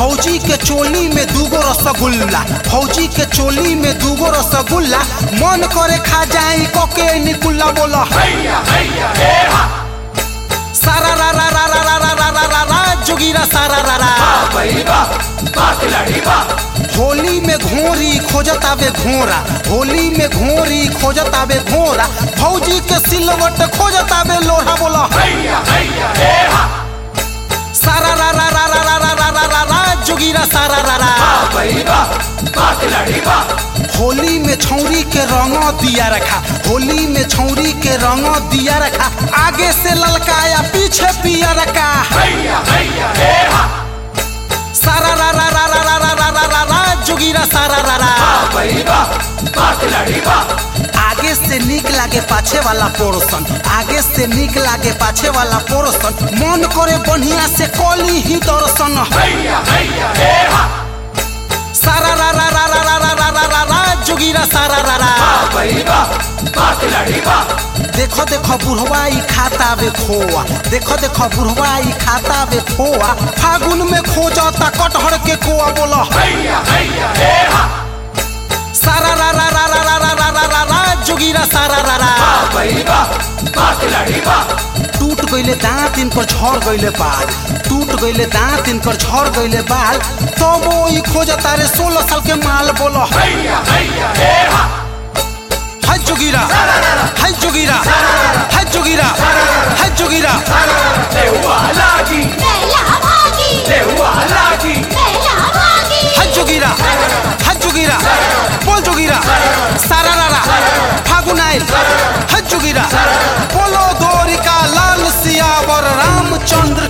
फौजी के चोली में दूगो रसगुल्ला फौजी के चोली में दूगो रसगुल्ला मन करे खा जाई कोके निकुल्ला बोला सारा रा रा रा रा रा रा रा रा रा रा जोगीरा सारा रा रा होली में घोरी खोजत आवे घोरा होली में घोरी खोजत आवे घोरा फौजी के सिलवट खोजत आवे लोहा बोला सारा रा रा रा रा रा रा रा रा रा रा जोगीरा सारा रा रा होली में छौरी के रंग दिया रखा होली में छौरी के रंग दिया रखा आगे से ललका या पीछे पिया रखा सारा रा रा रा रा रा रा रा रा रा रा जोगीरा सारा रा रा आगे से निक लागे पाछे वाला पोर्सन आगे से निक लागे पाछे वाला पोर्सन मन करे बढ़िया से कली ही दर्शन सारा रा रा रा रा रा रा रा रा रा रा जोगीरा सारा रा रा देखो देखो बुढ़वा ई खाता बे खोआ देखो देखो बुढ़वा ई खाता बे खोआ फागुन में खोजता कटहर के कोआ बोला सारा रा रा रा रा रा रा रा रा रा रा जोगीरा सारा रा रा टूट गईले दांत इन पर झड़ गईले बाल टूट गईले दांत इन पर झड़ गईले बाल तो वो ई खोजता रे सोलह साल के माल बोलो हाय जोगीरा हाय जोगीरा हाय जोगीरा हाय जोगीरा बेला भागी बेला भागी हाय जोगीरा हाय जोगीरा बोल जोगीरा सारा रारा फागुन आइल हाय जोगीरा बोलो द्वारिका लाल सियावर रामचंद्र